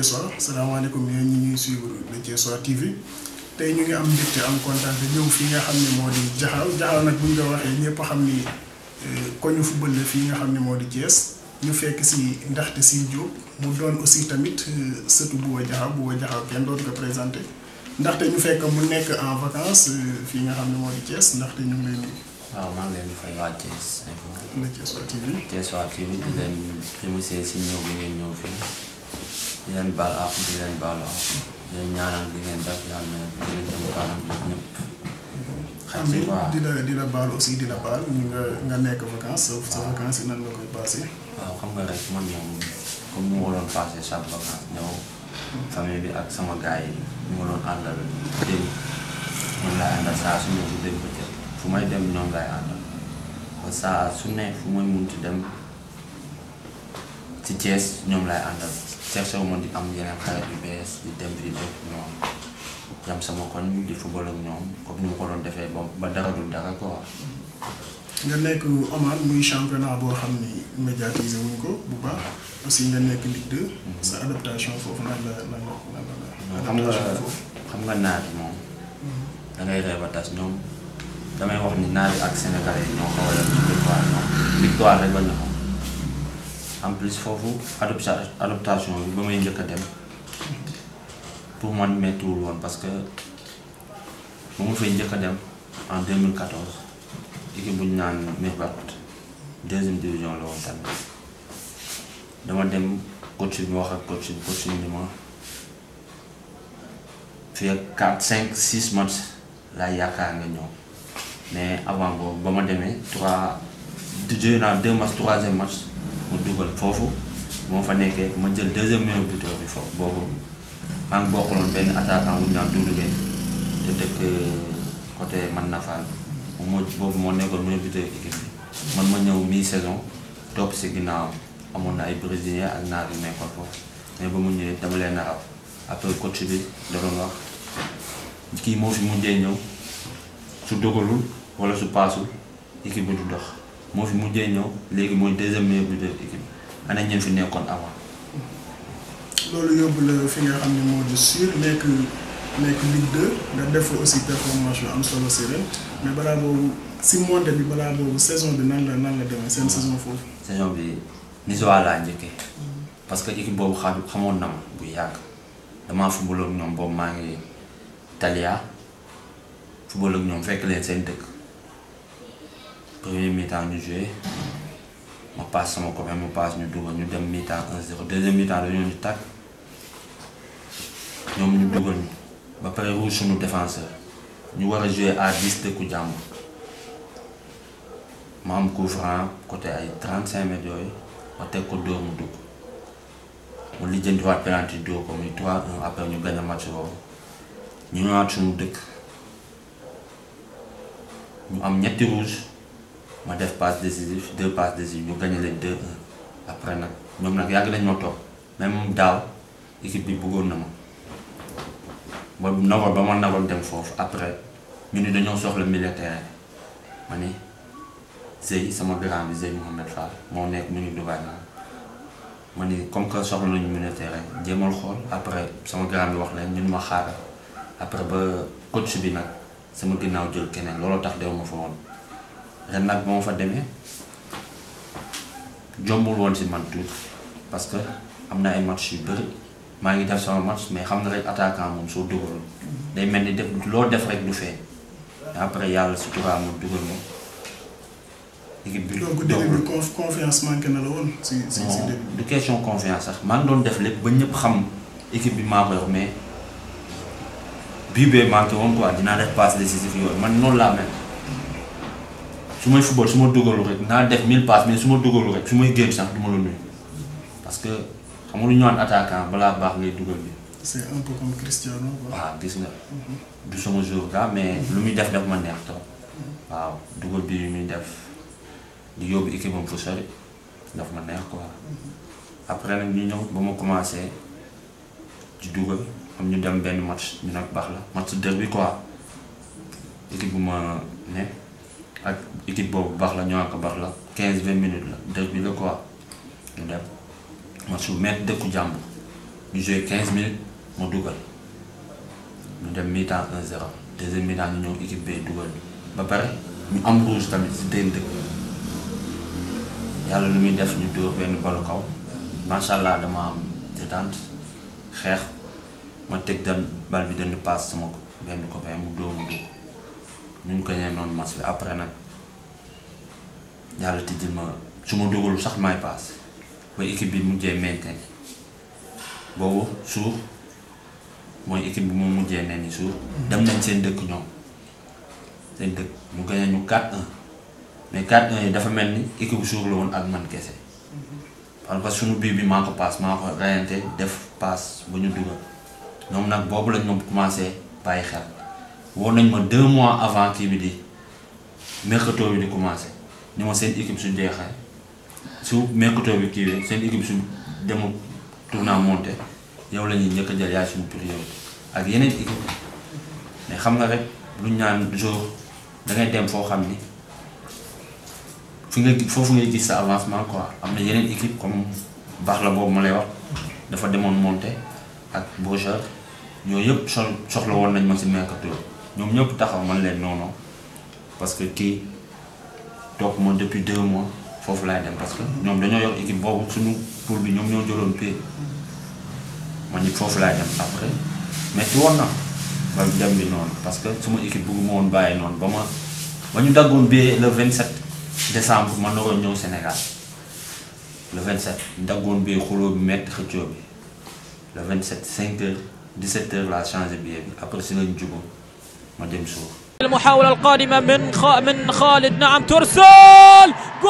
Thiessois salaamaaleykum yéen ñi ñuy suivre le Thiessois TV tey ñu ngi am mbégte am kontaan te ñëw fii nga xam ne moo di jaxaaw jaxaaw nag bu ñu ko waxee ñëpp xam ni koñu football la fii nga xam ne moo di Thiès ñu fekk si ndaxte si Diop mu doon aussi tamit sëtu Bouba Diakhao Bouba Diakhao kenn dootu ko présenté ndaxte ñu fekk mu nekk en vacances fii nga xam ne moo di Thiès ndaxte ñu ngi lay nuyu. waaw maa ngi leen di fay waa Thiès info. le Thiessois TV. Thiessois TV di leen remercier si ñëw bi ngeen ñëw fii di leen baal àq di leen baalu àq di leen ñaanal di ngeen def yàlla na di leen jëm kanam ñëpp. xam si waaw di la di la baal aussi di la baal ñu nga nga nekk vacances sa sa vacances yi nan nga koy passé. waaw xam nga rek man moom comme ni ma doon passé chaque vacance ñëw famille bi ak sama gars yi ñu ma doon àndal démb ñoom laay àndal saa su ñëw bu dégg bëccëg fu may dem ñoom laay àndal ba saa su ne fu may munti dem ci Thiès ñoom laay àndal cherché wu ma di am yeneen xarit yu bees di dem fii def ñoom jam sama koñ di football ak ñoom comme ni ma ko doon defee ba ba dara dul dara quoi. nga nekk Oman muy championnat boo xam ni médiatisé wuñ ko bu baax aussi nga nekk Ligue 2. sa adaptation foofu nan la nan la nan la. xam nga adaptation foofu. xam nga naar yi moom da ngay ree ba tas ñoom damay wax ni naar yi ak sénégalais yi ñoo xaw a yem ci victoire ñoom victoire rek bañ na xam en plus foofu adopta adaptation bi ba may njëkk a dem pour man méttiwul woon parce que ba ma fay njëkk a dem en 2014 équipe bu ñu naan Mirbat deuxième division la woon tamit dama dem coach bi ma wax ak coach bi coach bi ni ma fii ak 4 5 6 matchs laa yaakaar nga ñëw mais avant boobu ba ma demee 3 di joué naa 2 matchs troisième match mu dugal foofu moo fa nekkee ma jël deuxième meilleur buteur bi foofu boobu maa ngi bokkaloon benn attaquant bu ñu naan Doudou Gueye te dëkk côté man Nafal moom moo boobu moo nekkoon meilleur buteur équipe bi man ma ñëw mi saison topp si ginnaaw amoon na ay brésilien ak naar yu nekkoon foofu mais ba mu ñëwee dama leen a raw après coach bi da doon wax kii moo fi mujjee ñëw su dogalul wala su paasul équipe bi du dox moo fi mujjee ñëw léegi mooy deuxième meilleur buteur équipe bi ana ñeen fi nekkoon avant. loolu yóbbu la fi nga xam ne moo di sur nekk nekk Ligue 2 nga def fa aussi performance yu am solo si ren mais balaa boobu si monté bi balaa boobu saison bi nan la nan la demee seen saison foofu. saison bi Nizoa laa njëkkee parce que équipe boobu xam xamoon na ma bu yàgg damaa football ak ñoom boobu maa ngi Italia football ak ñoom fekk leen seen dëkk premier mi-temps ñu joué ma passe sama copain mu passe ñu dugal ñu dem mi-temps 1-0 deuxième mi-temps dañoo ñu tàkk ñoom ñu dugal ñu ba pare rouge suñu défenseur ñu war a joué à 10 dëkku jàmbur ma am coup franc côté ay 35 mètres yooyu ma teg ko dóor mu dugg mu lijjantiwaat penalty dóor ko muy 3-1 après ñu gagné match boobu ñu ñëwaat suñu dëkk ñu am ñetti rouge ma def passe décisif deux passes décisives ñu gagné leen 2-1 après nag ñoom nag yàgg nañ ma toog même daaw équipe bi bëggoon na ma ba nagoon ba ma nagoon dem foofu après ñu ni dañoo soxla militaire ma ni Zey sama grand bi Zey Mouhamed Fall moo nekk mu ngi Dubaï naa ma ni comme que soxla nañu militaire jéemal xool après sama grand bi wax leen ñun ma xaaral après ba coach bi nag sama ginnaaw jël keneen looloo tax dew ma fa woon ren nag ba ma fa demee jombul woon si man tuuti parce que am na ay match yu bëri maa ngi def sama match mais xam nga rek attaquant moom soo dugalul day mel ni def loo def rek du feeñ après yàlla si tubaab mu dugal moom équipe bi donc début bi conf confiance manqué na la woon si si si non début. du question confiance sax maa ngi doon def lépp ba ñëpp xam équipe bi maa ko yor mais bii bee manqué woon quoi dinaa def passe décisif yooyu man noonu laa mel su may football su ma dugalu rek naa def 1000 passes mais su ma dugalu rek su may génn sax du ma la nuyu parce que xam nga lu ñu naan attaquant balaa baax ngay dugal bi c'est un peu comme Cristiano quoi. waaw gis nga du sama jour ga mais lu muy def daf ma neex trop waaw dugal bi yu muy def di yóbbu équipe am fu sori daf ma neex quoi après nag ñu ñëw ba ma commencé di dugal am ñu dem benn match ñu nag baax la match derby quoi équipe bu ma ne ak équipe boobu baax la ñoo ko baax la 15 20 minutes la derby la quoi ñu dem match bu métti dëkku jàmbur ñu joué 15 minutes ma dugal ñu dem mi-temps 1-0 deuxième mi-temps ñu ñëw équipe B dugal ba pare ñu am rouge tamit si déen dëkk yàlla lu muy def ñu dóor benn balu kaw macha allah dama am détente xeex ma teg dan bal bi dañu paas sama benn copain mu dóor mu dugg ñu ko ñee noonu match bi après nag yàlla tijjil ma su ma dugalul sax may paas ba équipe bi mujjee mainten boobu suur mooy équipe bi mu mujjee ne ni suur dem nañ seen dëkk ñoom seen dëkk mu gagné ñu 4-1 mais 4-1 yi dafa mel ni équipe bu suur la woon ak man kese parce que suñu bii bi maa ko paas maa ko rayante def paas ba ñu dugal ñoom nag boobu lañ ma commencé bàyyi xel woo nañ ma deux mois avant kii bi di mercato bi di commencé ni ma seen équipe su jeexee su mercato bi kii bi seen équipe su demul tournant monté yow la ñuy njëkk a jël yaay suñu priorité ak yeneen équipe mais xam nga rek lu ñu naan jour da ngay dem foo xam ni fi nga foofu ngay gis sa avancement quoi am na yeneen équipe comme baax la boobu ma lay wax dafa demoon monté ak Beaujolais ñooñu yëpp sol soxla woon nañ ma si mercato ñoom ñëpp taxaw man leen non non parce que kii toog ma depuis deux mois foofu laay dem parce que ñoom dañoo yor équipe boobu suñu poule bi ñoom ñoo jëloon pay man it foofu laay dem après metti woon na ba dem bi noonu parce que suma équipe bëgguma woon bàyyi noonu ba ma ba ñu daggoon bi le 27 décembre ma naroon ñëw Sénégal le 27 ñu daggoon bi xuloo bi metti xëccoo bi le 27 5 heures 17 heures laa changé billet bi après si lañ jugoon ma dem suuf المحاولة القادمة من خ... من خالد نعم ترسل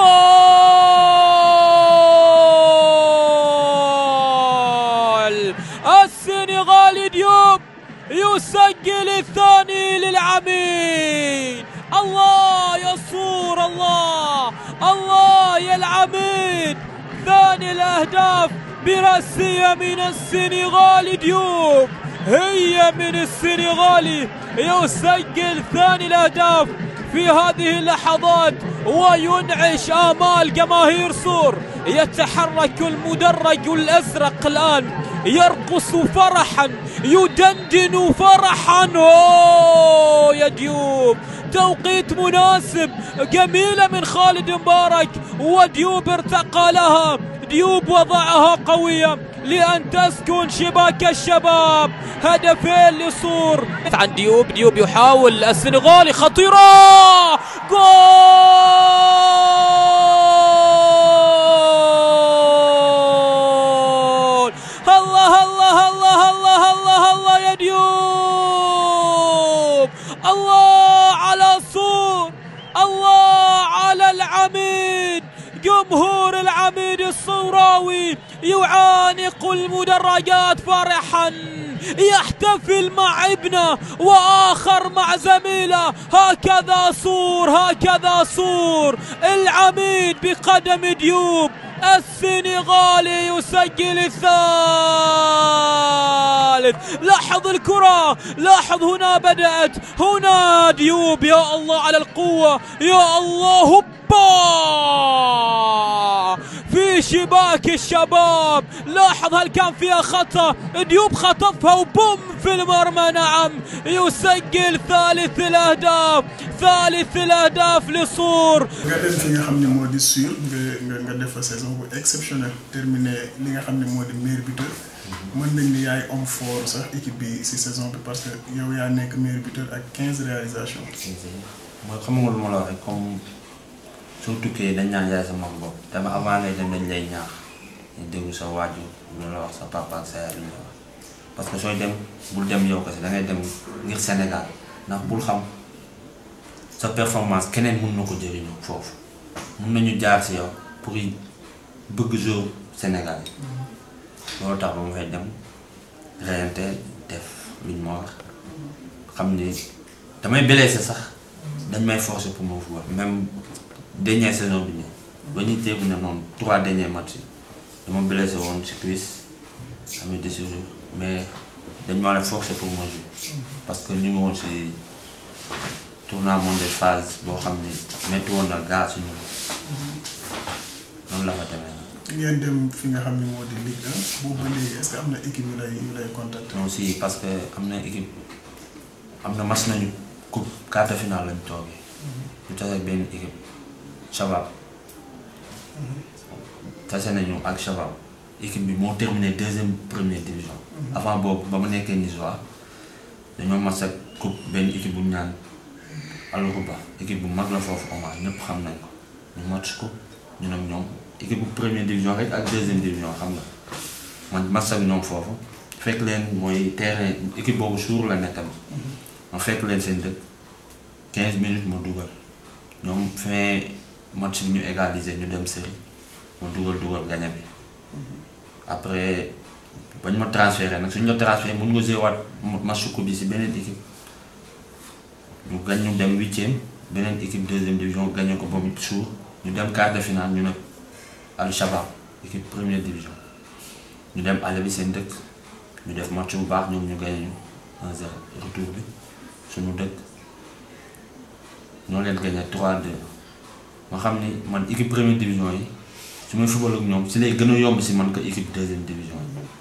جول السنغالي ديوب يسجل الثاني للعميد الله يصور الله الله يا العميد ثاني الأهداف برأسية من السنغال ديوب هي من السنغالي يسجل ثاني الاهداف في هذه اللحظات وينعش امال جماهير صور يتحرك المدرج الازرق الان يرقص فرحا يدندن فرحا أوه يا ديوب توقيت مناسب جميلة من خالد مبارك وديوب ارتقى لها ديوب وضعها قوية لأن تسكن شباك الشباب هدفين لصور عن ديوب ديوب يحاول السنغالي خطيرة جول الله الله الله الله الله الله يا ديوب الله على صور الله على العميد جمهور العميد الصوراوي يعانق المدرجات فرحا يحتفل مع ابنه واخر مع زميله هكذا صور هكذا صور العميد بقدم ديوب السنغالي يسجل الثالث لاحظ الكرة لاحظ هنا بدأت هنا ديوب يا الله على القوة يا الله هوبا في شباك الشباب لاحظ هل كان فيها خطأ ديوب خطفها وبوم في المرمى نعم يسجل ثالث الأهداف ثالث الأهداف لصور nga dem fi nga xam ne moo di sur nga nga nga def fa saison bu exceptionnelle terminé li nga xam ne moo di meilleur buteur mën nañ ni yaay homme fort sax équipe bi si saison bi parce que yow yaa nekk meilleur buteur ak 15 réalisations. mooy xam nga lu ma la wax rek comme soo tukkee dañ naan yaay sa mag bopp dama avant ngay dem dañ lay ñaax ñu déglu sa waajur lu la wax sa papa ak sa yaay lu la wax parce que sooy dem bul dem yow kese da ngay dem ngir Sénégal ndax bul xam sa performance keneen mun na ko jëriñoo foofu mun nañu jaar si yow pour yi bëgg jour Sénégal yi loolu tax ba ma fay dem reyante def luñ ma wax xam ni damay blessé sax dañ may forcer pour ma football même dernière saison bi nii ba ñuy téegu ne noonu trois derniers matchs yi dama blessé woon si cuisse amee déchirure mais dañ ma la forcer pour ma jouer parce que ñu ngi woon si tournament de phase boo xam ni métti woon na gaa suñu noonu la fa demee nag ngeen dem fi nga xam ne moo di Ligue 1 boobu ba léegi est-ce que am na équipe yu lay yu lay contacter. non si parce que am na équipe am na mas nañu coupe quart de finale lañ toogee ñu tase benn équipe Shabab tase nañu ak Shabab équipe bi moo terminé deuxième première division avant boobu ba mu nekkee Nizoa dañoo mas ak coupe benn équipe bu ñu naan Al-Rouba équipe bu mag la foofu Oman ñëpp xam nañ ko ñu match ko ñu nag ñoom équipe bu première division rek ak deuxième division xam nga man match ak ñoom foofu fekk leen mooy terrain équipe boobu suur la nekk tamit ma fekk leen seen dëkk 15 minutes ma dugal ñoom fin match bi ñu égaliser ñu dem série ma dugal dugal gañe bi après bañ ma transféré nag suñ la transféré mun nga jouer waat match coupe bi si beneen équipe ñu gañ ñu dem huitième beneen équipe deuxième division gagné ko boobu suur ñu dem quart de finale ñu ne Al Shabab équipe première division ñu dem àll bi seen dëkk ñu def match bu baax ñoom ñu gagné ñu 1-0 retour bi suñu dëkk ñoo leen gagné 3-2 ma xam ni man équipe première division yi su may football ak ñoom si lay gën a yomb si man que équipe deuxième division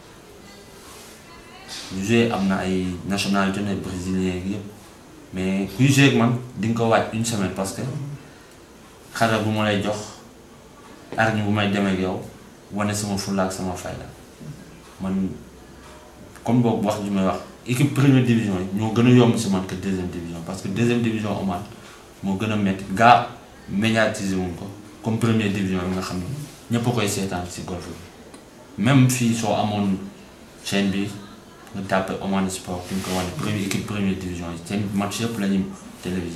yi ñu joué am na ay nationalité ne brésilien yi yëpp mais kuy joué ak man di nga ko waaj une semaine parce que xare bu ma lay jox arñi bu may demee ak yow wane sama fulla ak sama fayda man comme boobu wax ju may wax équipe première division yi ñoo gën a yomb si man que deuxième division parce que deuxième division Oman moo gën a métti gaa médiatiser wuñ ko comme première division yi nga xam ne ñëpp a koy seetaan si golf bi même fii soo amoon chaîne bi nga tàppe Oman Sport fi nga ko wane première équipe première division yi seen match yëpp la ñuy télévisé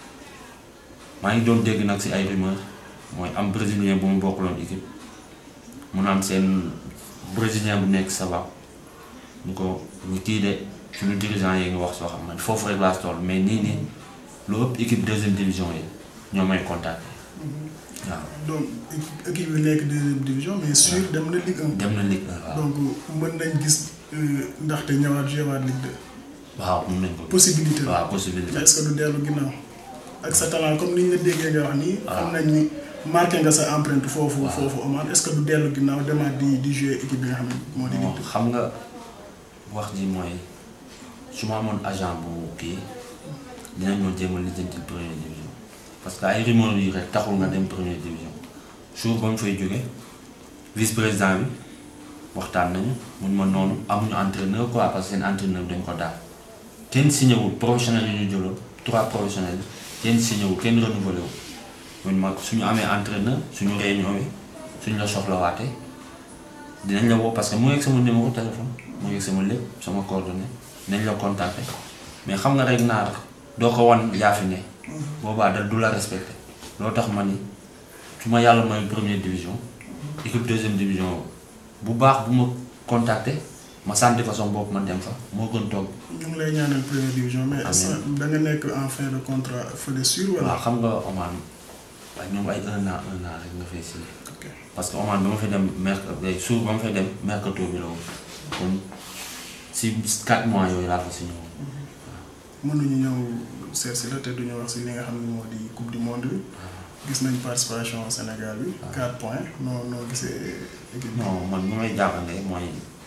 maa ngi doon dégg nag si ay rumeur mooy am brésilien bu mu bokkaloon équipe mu naan seen brésilien bu nekk Shabab ñu ko ñu kii de suñu dirigeant yi nga wax soo xam ne foofu rek laa toll mais nii nii lu ëpp équipe deuxième division yi ñoo may contacté waaw. donc équipe yu nekk deuxième division mais sûr dem na Ligue 1. dem na Ligue 1 waaw. donc mën nañ gis ndaxte ñëwaat jouewaat Ligue 2. waaw mun nañ ko. possibilité la waaw possibilité mais est-ce que du dellu ginnaaw ak sa talent comme ni ñu la déggee nga wax nii. waaw xam nañ ni marqué nga sa empreinte foofu. waaw. foofu Oman est-ce que du dellu ginnaaw demaat di di jouer équipe bi nga xam ne moo di. bon xam nga wax ji mooy su ma amoon agent bu kii dinañ ñoo jéem a lijjanti première division parce que ay rumeur yi rek taxul nga dem première division jour ba mu fay jóge vice président bi waxtaan nañu mun ma noonu amuñu entraîneur quoi parce que seen entraîneur dañ ko daal kenn signé wul professionnel yi ñu jëloon trois professionnels kenn signé wul kenn renouvelé wul mun ma suñu amee entraîneur suñu réunion yi suñu la soxlawaatee dinañ la woo parce que mu ngi ak sama numéro téléphone mu ngi ak sama lépp sama coordonnée nañ la contacter mais xam nga rek naar doo ko wan yaa fi ne boobaa da du la respecté loo tax ma ni su ma yàlla mooy première division équipe deuxième division bu baax bu ma contacter ma santi fa sama bopp ma dem fa moo gën toog ñu ngi lay ñaanal première division mais est-ce que da nga nekk en fin de contrat fële sûr wala. waaw xam nga Oman waaye ñoom ay un an un an rek nga fay signé ok parce que Oman ba ma fay dem mercato suur ba ma fay dem mercato bi la woon kon si 4 mois yooyu laa fa signé woon mënuñu ñëw seet si la te duñu wax si li nga xam ne moo di coupe du monde bi gis nañ participation Sénégal bi. 4 points noo noo gisee équipe bi. non man bu may jàppale mooy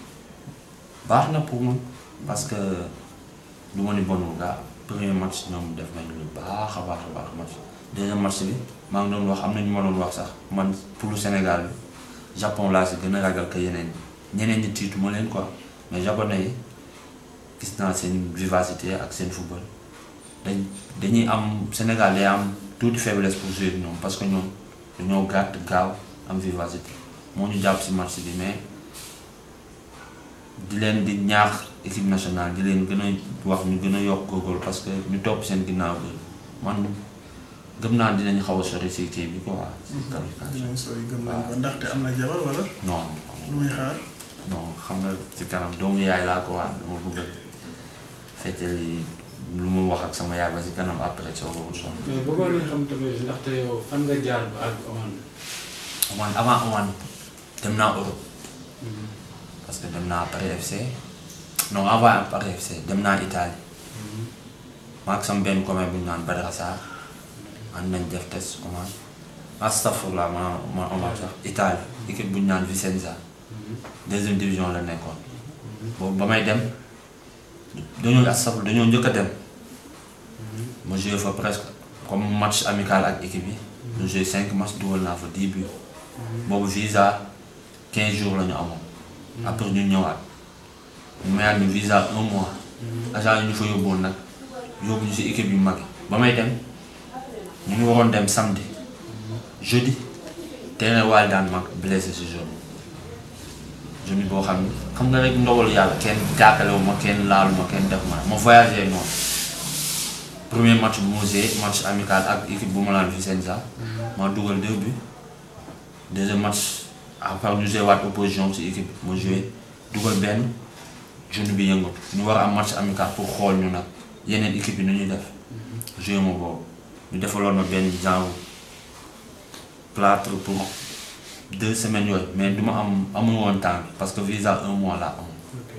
baax na pour man parce que du ma ni bonul gaa premier match ñoom def nañ lu baax a baax a baax match deuxième match bi maa ngi doon wax am na ñu ma doon wax sax man pour le Sénégal bi Japon laa si gën a ragal que yeneen ñi ñeneen ñi tiitu ma leen quoi mais japonais yi gis naa seen vivacité ak seen football dañ dañuy am Sénégal day am tuuti faiblesse pour jouer ak ñoom parce que ñoom dañoo gàtt gaaw am vivacité moo ñu jàpp si match bi mais di leen di ñaax équipe nationale di leen gën a wax ñu gën a yokk góorgóorlu parce que ñu topp seen ginnaaw bi man gëm naa dinañ xaw a sori si kii bi quoi. si qualification dinañ sooy gëm nañ ko ndaxte am na jabar wala non lu muy xaar. non xam nga ci kanam doomu yaay laa ko wax dama bëgg a feccali lu mu wax ak sama yaay ba si kanam après soo ko sonn. mais bëggoon nañu xam tamit ndaxte yow fan nga jaar ba ak Oman. Oman avant Oman dem naa Europe parce que dem naa Paris FC non avant Paris FC dem naa Italie maa ak sama benn commune bu ñu naan Badara Sarr ànd nañ def test Oman astafurlah ma ma Oman sax Italie équipe bu ñu naan Vicenza deuxième division la nekkoon boobu ba may dem dañoo asaf dañoo njëkk a dem ma joué fa presque comme match amical ak équipe yi ñu joué cinq matchs dugal naa fa dix buts boobu visa quinze jours la ñu amoon après ñu ñëwaat ñu mayaat ñu visa un mois agent yi ñu fa yóbbuwoon nag yóbbu ñu si équipe yu mag yi ba may dem ñu ngi waroon dem samedi jeudi terrain waal daan mag blessé si jeudi jeudi boo xam ne xam nga rek ndogalu yàlla kenn jàkkalewu ma kenn laalu ma kenn def ma ma voyagé noonu premier match bu ma joué match amical ak équipe bu ma laan Vicenza ma dugal deux buts deuxième match après ñu joué waat opposition si équipe ma joué dugal benn jeudi bi yëngatu ñu war a am match amical pour xool ñu nag yeneen équipe yi nu ñuy def joué ma boobu ñu defaloon ma benn genre plâtre pour deux semaines yooyu mais du ma am amul woon temps bi parce que visa un mois laa am ok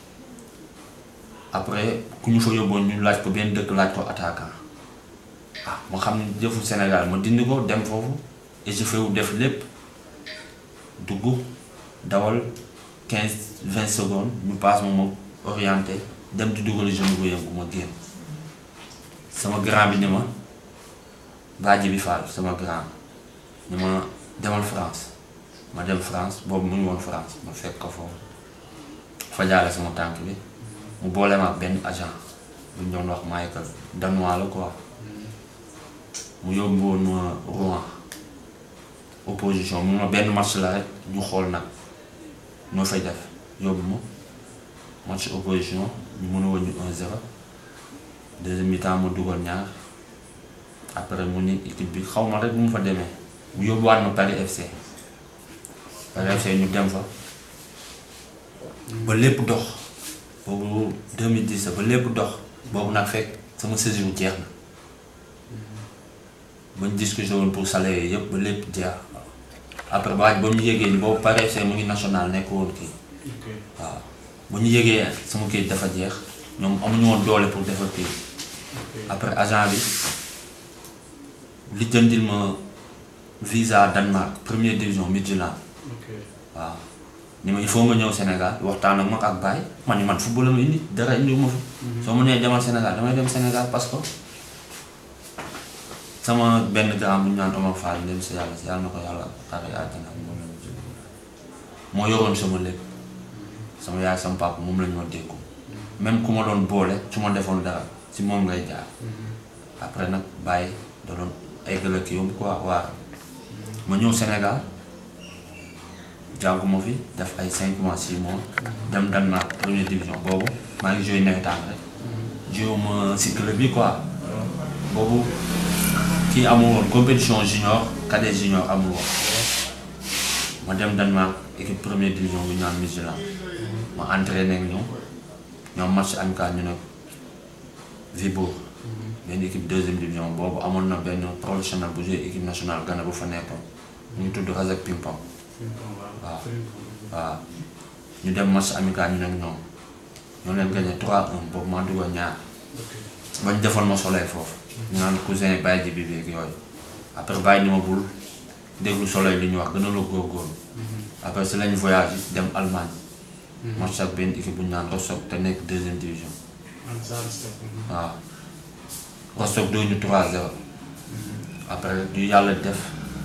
après ku ñu fa yóbboon ñu laaj ko benn dëkk laaj ko attaquant ah ma xam ne jëfu Sénégal ma dindi ko dem foofu échauffé wu def lépp dugg dawal quinze vingt secondes ñu passe ma ma orienté dem di dugal jeune bu yëngu ma génn sama grand bi ni ma bàjji bi Fall sama grand ni ma demal France ma dem France boobu mu ngi woon France ma fekk ko foofu fajaale sama tànk bi mu boole ma ak benn agent bu ñu doon wax Michael danois la quoi mu yóbbu woon ma Rouen opposition mu ma benn match la rek ñu xool nag ñoo fay def yóbbu ma match opposition ñu mën a wëññi 1-0 deuxième mi-temps ma dugal ñaar après mu ni équipe bi xaw ma rek mu fa demee mu yóbbuwaat ma Paris FC Paris FC ñu dem fa ba lépp dox boobu 2010 ba lépp dox boobu nag fekk sama saison jeex na bañ discuté woon pour salaire yëpp ba lépp jeex après ba ba ñu yégee ni boobu Paris FC mu ngi national nekk woon kii ok waaw ba ñu yégee sama kii dafa jeex ñoom amuñu woon doole pour defar kii ok après agent bi li jëndil ma visa Danemark première division Midtjylland ok waaw ni ma il faut nga ñëw Sénégal waxtaan ak ma ak Baye man ni man football la ma indi dara indi ma fi soo ma nee demal Sénégal damay dem Sénégal parce que sama benn grand bu ñu naan Omar Fall dem si yàlla si yàlla na ko yàlla xare àjjana moom la ñu jóge moo yoroon sama lépp sama yaay sama papa moom la ñu ma déggu même ku ma doon boole su ma defoon dara si moom ngay jaar après nag Baye da doon eggale kii yomb quoi waar ma ñëw Sénégal jàngu ma fi def ay 5 mois 6 mois dem Danemark première division boobu maa ngi joué nawetaan rek joué ma si club bi quoi boobu kii amul woon compétition junior cadet junior amul woon ma dem Danemark équipe première division bu ñu naan Midtjylland ma entraîné ak ñoom ñoom match amical ñu ne Vibourg benn équipe deuxième division boobu amoon na benn professionnel bu joué équipe nationale Ghana bu fa nekkoon mu ngi tudd Razak Pimpam waaw waaw ñu dem match amical ñu nekk ñoom ñoo leen gagné 3-1 boobu maa dugal ñaar bañ defoon ma soleil foofu ñu naan cousin bàyyi ji bi beeg yooyu après bàyyi ni ma bul déglu soleil li ñu wax gën a la góorgóorlu après si lañ voyage dem Allemagne match ak benn équipe bu ñu naan Rostock te nekk deuxième division man saa stop waaw Rostock doo ñu 3-0 après ñu yàlla def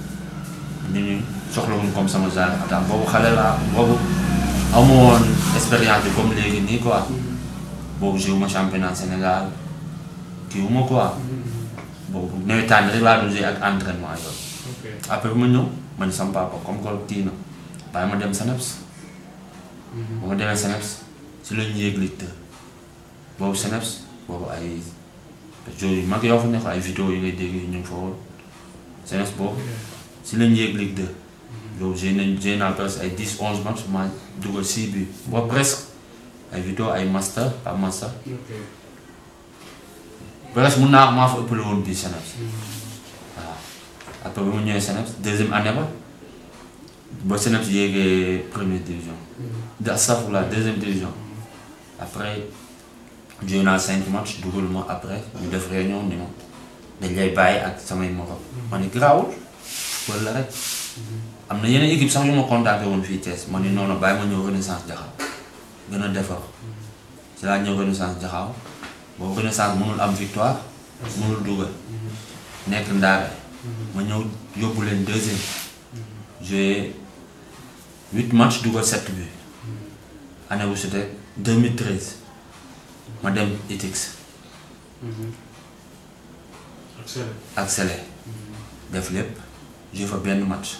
ñu ñu soxlawuñ comme sama genre attaque boobu xale laa boobu amu woon expérience bi comme léegi nii quoi boobu joué ma championnat Sénégal kii wu ma quoi boobu nawetaan rek laa doon joué ak entraînement yooyu ok après bu ma ñëw ma ni sama papa comme que kii na bàyyi ma dem Seneps bu ma demee Seneps si la ñu yéeg Ligue 2 boobu Seneps boobu ay joueurs yu mag yoo fa nekk ay vidéo yi ngay dégg ñu ngi fa woon Seneps boobu si la ñu yéeg Ligue 2 boobu j'ai nañ j'ai naa presque ay 10 11 matchs ma dugal 6 buts boobu presque ay vidéo ay master pas master ok presque mun naa wax maa fa ëppale woon bii Seneps waaw après ba mu ñëwee Seneps deuxième année ba ba Seneps yéegee première division de astafurlah deuxième division après joué naa cinq matchs dugal ma après ñu def réunion ni ma dañ lay bàyyi ak samay morom ma ni garaawul wala rek am na yeneen équipe sax yu ma contacté woon fii Thiès ma ni noonu bàyyi ma ñëw renaissance jaxaw gën a defar ci laa ñëw renaissance jaxaw boobu renaissance mënul am victoire mënul dugal nekk ndaare ma ñëw yóbbu leen deuxième joué huit matchs dugal sept buts année bu c'était 2013 ma dem Etix ak Sele. ak Sele def lépp joué fa benn match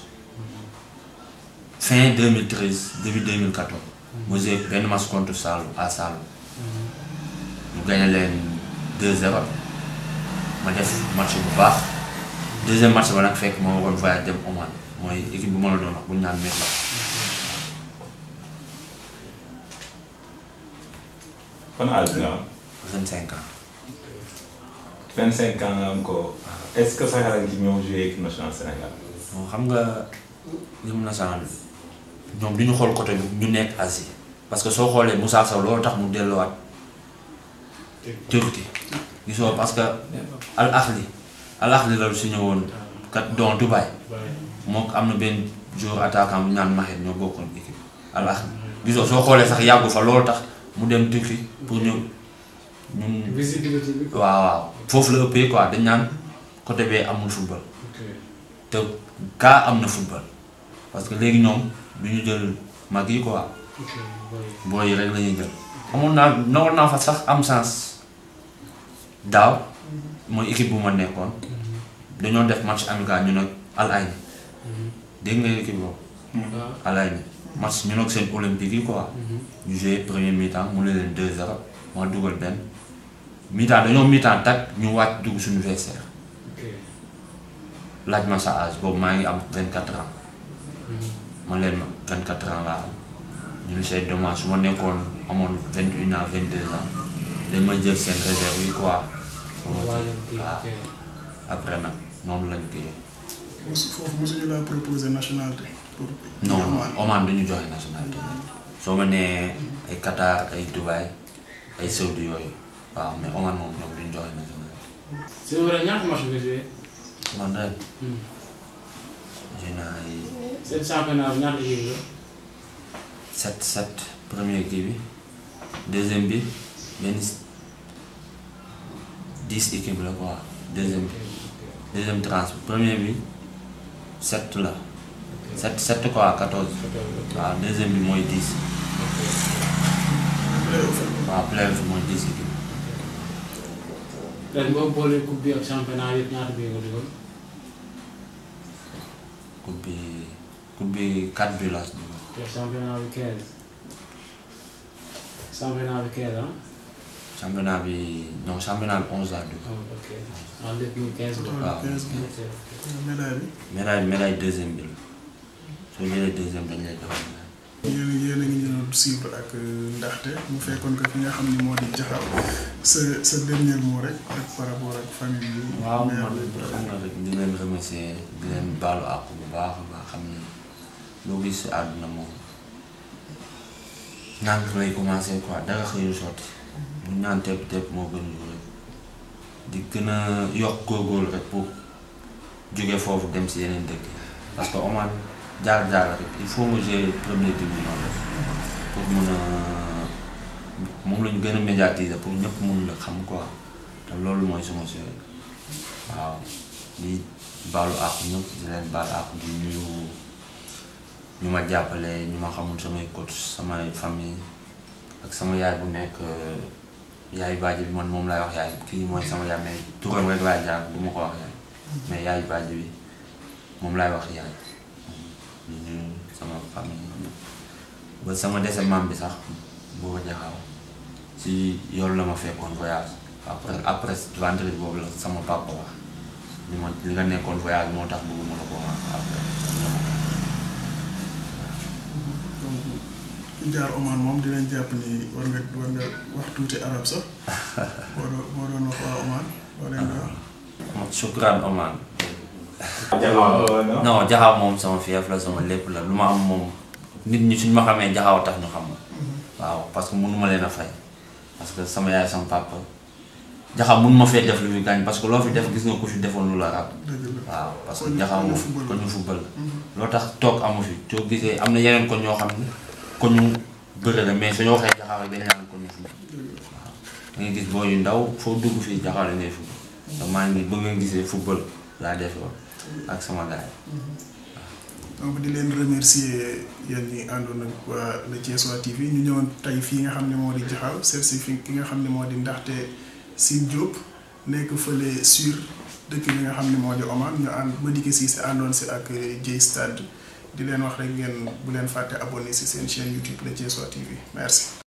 fin 2013 début 2014 ma joué benn match contre Saloum à Saloum ñu gagné leen 2-0 ma def match bu baax deuxième match ba nag fekk ma waroon voyage dem Oman mooy équipe bu ma la doon wax bu ñu naan Metla ban âge nga am 25 ans 25 ans nga am ko est-ce que sa xel ngi ñëw jouer équipe nationale Sénégal bon xam nga hymne national ñoom du ñu xool côté bi ñu nekk Asie parce que soo xoolee Moussa Sow loolu tax mu delluwaat Turquie gisoo parce que Al Ahli Al Ahli la su ñëwoon kat don Dubaï moom am na benn joueur attaquant bu ñu naan Mahed ñoo bokkoon équipe Al Ahli gisoo soo xoolee sax yàggu fa loolu tax mu dem Turquie pour ñu ñun visibilité bi. waaw waaw foofu la ëppee quoi dañ naan côté bee amul football ok te kaa am na football parce que léegi ñoom du ñu jël mag yi quoi ok boy. booy yi rek la ñuy jël. amoon naa nawoon naa fa sax am sens daaw mooy équipe bu ma nekkoon dañoo def match amical ñu nag Al Ain dégg nga équipe boobu waaw. Al Ain match ñu nag seen olympique yi quoi ñu joué premier mi-temps mu ne leen 2-0 ma dugal benn mi-temps dañoo mi-temps tag ñu wàcc dugg suñu vestiaire ok. laaj ma sa âge boobu maa ngi am 24 ans man leen ma 24 ans laa am ñu ne c'est dommage su ma nekkoon amoon 21 ans 22 ans dañ ma jël seen réserve yi quoi. waaw kii waaw ok. après nag noonu lañ koy mosu foofu mosuñu laa proposer nationalité pour. non non Oman. Oman du ñu joxe nationalité soo ma nee ay Qatar ay Dubaï ay Saoudi yooyu waaw mais Oman moom ñoom du ñu joxe nationalité. c'est vrai ñaata match nga joué. man ren j'ai naa ay seen championnat bi ñaata équipe la. 7 7 premier kii bi deuxième bi benn 10 équipes la quoi deuxième bi deuxième tranche bi premier bi 7 la 7 7 quoi 14 waaw deuxième bi mooy 10 waaw playoff bi mooy 10 équipes ren boo boolee coupe bi ak championnat yëpp ñaata bi nga dugal. coupe bi coupe bi 4 bi la dugal. te championnat bi 15. championnat bi 15 ah. championnat bi non championnat bi 11 laa dugal oh, ok en lépp muy 15 la. waaw. quinze bi ok ok. médaille bi. médaille médaille deuxième bi la soo jëlee deuxième dañ lay defal médaille. yéen yéen a ngi ñu doon suivre ak ndaxte mu fekkoon que fi nga xam ni moo di jaxaw sa sa dernier mot rek ak par rapport ak famille bi. waaw mère man bi. xam nga rek di leen remercier di leen baalu àq bu baax a baax xam ni loo gis si àdduna moom nànk lay commencé quoi dara xëyul sotti bu ñaan tepp tepp moo gën lu rek di gën a yokk góorgóorlu rek pour jóge foofu dem si yeneen dëkk yi parce que Oman jaar-jaar rek il faut nga jouer premier tour bi noonu rek pour mun a moom la ñu gën a médiatiser pour ñëpp mun la xam quoi te loolu mooy suma souhait waaw di baalu àq ñëpp di leen baalu àq di nuyu ñu ma jàppale ñu ma xamul samay coach samay famille ak sama yaay bu nekk yaay bàjj bi man moom laay wax yaay kii mooy sama yaay mais turam rek laay jaar du ma ko wax yaay mais yaay bàjj bi moom laay wax yaay di nuyu sama famille ba sama dese maam bi sax boo ko jaxaw si yoon la ma fekkoon voyage après après vendredi boobu la sama papa wax li ma li nga nekkoon voyage moo tax bëgguma la ko wax après donc ku jaar Oman moom dinañ jàpp ni war nga war nga wax tuuti arab sax boo doon boo doon wax waa Oman loo leen di wax. moom shukran Oman jaxaw non non jaxaw moom sama fief la sama lépp la lu ma am moom nit ñi suñ ma xamee jaxaw tax ñu xam ma waaw parce que mënuma leen a fay parce que sama yaay sama papa jaxaw mun ma fee def lu fi gaañ parce que loo fi def gis nga ko fi defoon lu la rab dëgg la waaw parce que Koñu- jaxaw koñu moom football ko la. ñu football la loo tax toog amu fi soo gisee am na yeneen ko ñoo xam ne ko ñu bëre la mais suñu waxee jaxaw rek dañ naan ko ñu football waaw da ngay gis boo yu ndaw foo dugg fii jaxaw la ngay football donc maa ngi ba ngeen gisee football laa defoo ak sama gars yi donc di leen remercier yéen ñi àndoon ak waa le Thiessois TV ñu ñëwoon tey fii nga xam ne moo di jaxaw seet si fi ki nga xam ne moo di ndaxte Sine Diop nekk fële sur dëkk bi nga xam ne moo di Oman ñu ànd Madické Cissé àndoon si ak Dieye Stade di leen wax rek ngeen bu leen fàtte abonné si seen chaîne YouTube le Thiessois TV merci.